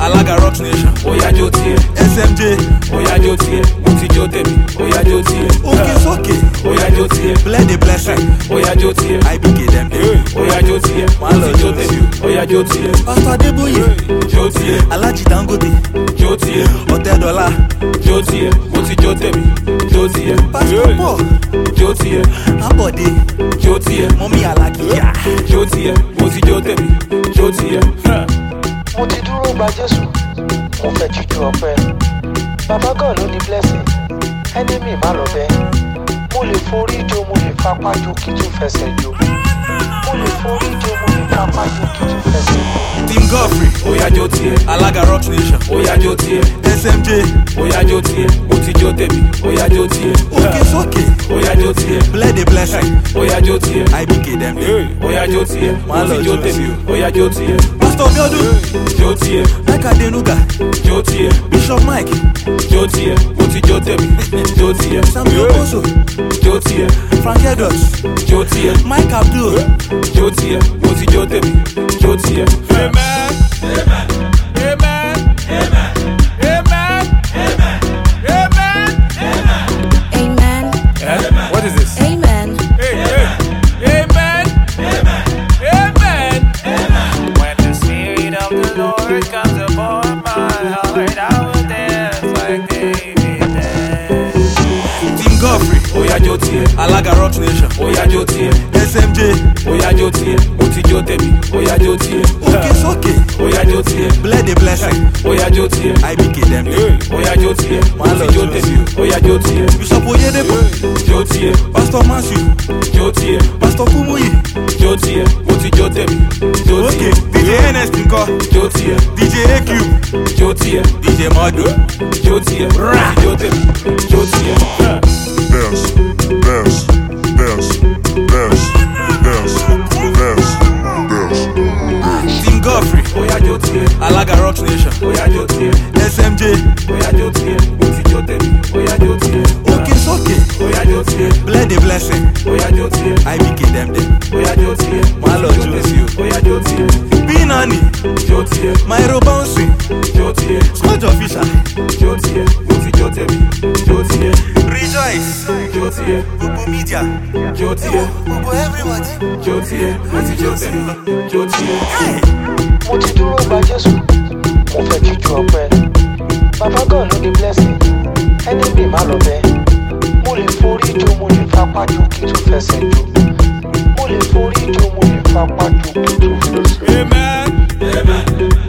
alága rock nation Oya jó tiẹ̀, smj oya jó tiẹ̀, mo ti jó tèmi, oya jó tiẹ̀. òkè sókè Oya jó tiẹ̀, blend the blessing oya jó tiẹ̀, ibk dem dey oya jó tiẹ̀, mo ti jó tèmi, oya jó tiẹ̀. pastor adeboye Jó tiẹ̀, alhaji dangote jó tiẹ̀, ọ̀tẹ́dọ́là jó tiẹ̀, mo ti jó tèmi, jó tiẹ̀. pastor paul Jó tiẹ̀, abode jó tiẹ̀, mọ́mí alákìyà jó tiẹ̀, mo ti jó tèmi, jó tiẹ̀. mo ti dúró gba jésù mo fẹ́ jíjú ọpẹ́ bàbá gan ló ní blessing enemy má lọ bẹ́ mo lè forí jó mo lè fapá jó kí tún fẹsẹ̀ jó mo lè forí jó mo lè fapá jó kí tún fẹsẹ̀ jó. team godfrey Oya jó tiẹ̀, alága rock nation oya jó tiẹ̀, smj oya jó tiẹ̀, mo ti jó tèmi, oya jó tiẹ̀. òkè sókè Oya jó tiẹ̀, blend the blessing oya jó tiẹ̀, ibk dem dey oya jó tiẹ̀, mo ti jó tèmi, oya jó tiẹ̀. pastor biodun Jó tiẹ̀, mike adenuga jó tiẹ̀, bishop mike jó tiẹ̀, mo ti jó tèmi, jó tiẹ̀. samuel okoso Jó tiẹ̀, frank edwards jó tiẹ̀, mike abdul jó tiẹ̀, mo ti jó tèmi, jó tiẹ̀. Amen. Amen. Amen. Amen. Amen. Amen. Eh? What is this? Amen. Hey, hey. Amen. Amen. Amen. When the Spirit of the Lord comes upon my heart, I will dance like David danced. team godfrey Oya jó tiẹ̀, alága rock nation oya jó tiẹ̀, smj oya jó tiẹ̀, mo ti jó tèmi, oya jó tiẹ̀. òkè sókè Oya jó tiẹ̀, blend the blessing oya jó tiẹ̀, ibk dem dey oya jó tiẹ̀, mo ti jó tèmi, oya jó tiẹ̀. bishop oyedepo Jó tiẹ̀, pastor matthew jó tiẹ̀, pastor kumuyi jó tiẹ̀, mo ti jó tèmi, jó òkè tiẹ̀. dj ns nkọ Jó tiẹ̀, dj aq jó tiẹ̀, dj modu jó tiẹ̀, mo ti jó tèmi, jó tiẹ̀. Bounce, bounce, bounce, bounce, bounce, bounce, bounce. team godfrey Oya jó tiẹ̀, alága rock nation oya jó tiẹ̀, smj oya jó tiẹ̀, mo ti jó tèmi, oya jó tiẹ̀. òkè sókè Oya jó tiẹ̀, blend the blessing oya jó tiẹ̀, ibk dem dey oya jó tiẹ̀, mo Má lọ ti jó jó tèmi, sí o. oya jó tiẹ̀, binani jó tiẹ̀, myro bouncing jó tiẹ̀, scotch official jó tiẹ̀, mo ti jó tèmi, jó tiẹ̀, rejoice jó tiẹ̀, gbogbo media jó tiẹ̀, gbogbo everybody. jó tiẹ̀, mo ti jó tèmi, jó tiẹ̀. mo ti dúró gba jésù mo fẹ́ jíjú ọpẹ́ bàbá gan ló ní blessing enemy má lọ bẹ́ mo lè forí jó mo lè fapá jó kí tún fẹsẹ̀ jó mo lè forí jó mo lè fapá jó kí tún fẹsẹ̀ jó. Amen. Amen.